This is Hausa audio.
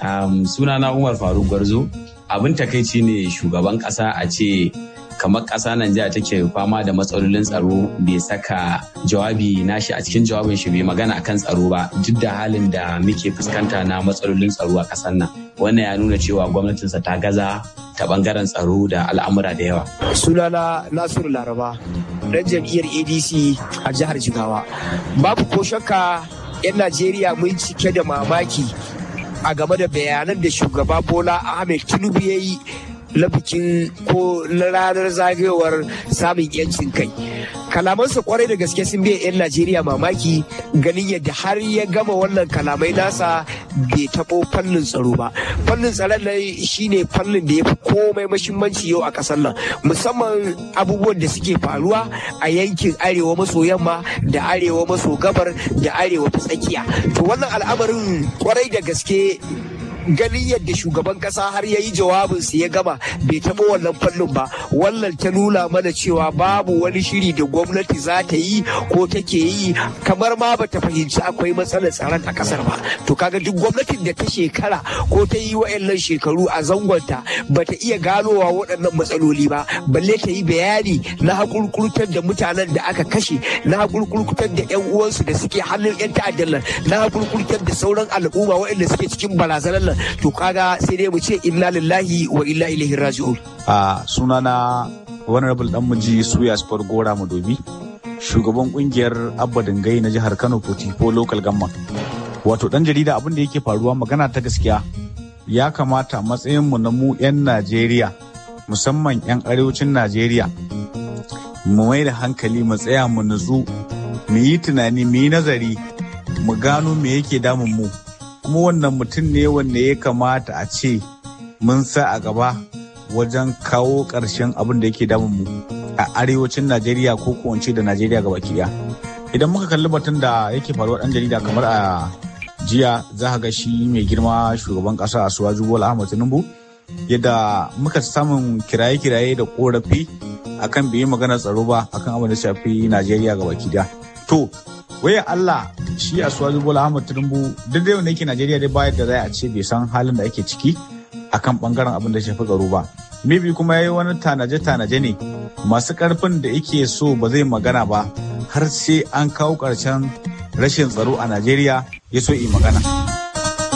Um, sunana Umar Faruk Gwarzo. Abin takaici ne shugaban ƙasa a ce kamar ƙasa Najeriya take fama da matsalolin tsaro bai saka jawabi nashi a cikin jawabin shi bai magana akan tsaro ba duk da halin da muke fuskanta na matsalolin tsaro a ƙasar nan. Wannan ya nuna cewa gwamnatinsa ta gaza ta bangaren tsaro da al'amura da yawa. Sunana Nasiru Laraba, ɗan jam'iyyar ADC a jihar Jigawa. Babu ko shakka 'yan Najeriya mun cike da mamaki a game da bayanan da shugaba Bola Ahmed Tinubu ya yi na bikin ko na ranar zagayowar samun yancin kai kalamansa kwarai da gaske sun biya 'yan najeriya mamaki ganin yadda har ya gama wannan kalamai nasa bai taɓo fannin tsaro ba fannin tsaron nan shine fannin da ya fi komai mashimmanci yau a ƙasar nan musamman abubuwan da suke faruwa a yankin arewa maso yamma da arewa maso gabar da arewa ta tsakiya to wannan al'amarin kwarai da gaske ganin yadda shugaban kasa har ya yi jawabinsa ya gama bai taɓa wannan fannin ba wannan ta nuna mana cewa babu wani shiri da gwamnati za ta yi ko take yi kamar ma bata fahimci akwai matsalar tsaron a kasar ba to kaga duk gwamnatin da ta shekara ko ta yi wa'annan shekaru a zangonta bata iya ganowa waɗannan matsaloli ba balle ta yi bayani na hakurkurtar da mutanen da aka kashe na hakurkurtar da yan uwansu da suke hannun yan ta'addan nan na hakurkurtar da sauran al'umma waɗanda suke cikin barazanar nan to kaga sai dai mu ce inna lillahi wa inna ilaihi raji'un a sunana honorable dan muji suya sport gora madobi shugaban kungiyar abba dingai na jihar kano potifo local government wato dan jarida abin da yake faruwa magana ta gaskiya ya kamata matsayin mu na mu 'yan najeriya musamman 'yan arewacin najeriya mu mai da hankali mu tsaya mu nutsu mu yi tunani mu yi nazari mu gano me yake damun mu kuma wannan mutum ne wanda ya kamata a ce mun sa a gaba wajen kawo ƙarshen abin da yake damun mu a arewacin najeriya ko kuwance da najeriya gaba ɗaya idan muka kalli batun da yake faruwa ɗan jarida kamar a jiya za ga shi mai girma shugaban ƙasa a suwaju bola ahmad tinubu yadda muka samun kiraye-kiraye da korafi akan bai yi maganar tsaro ba akan abin da shafi najeriya gaba ɗaya to waya Allah shi a suwaji bola ahmad tinubu duk da yake najeriya dai bayar da zai a ce bai san halin da ake ciki akan bangaren abin da shafi tsaro ba maybe kuma yayi wani tanaje-tanaje ne masu karfin da yake so ba zai magana ba har sai an kawo ƙarshen rashin tsaro a najeriya ya so yi magana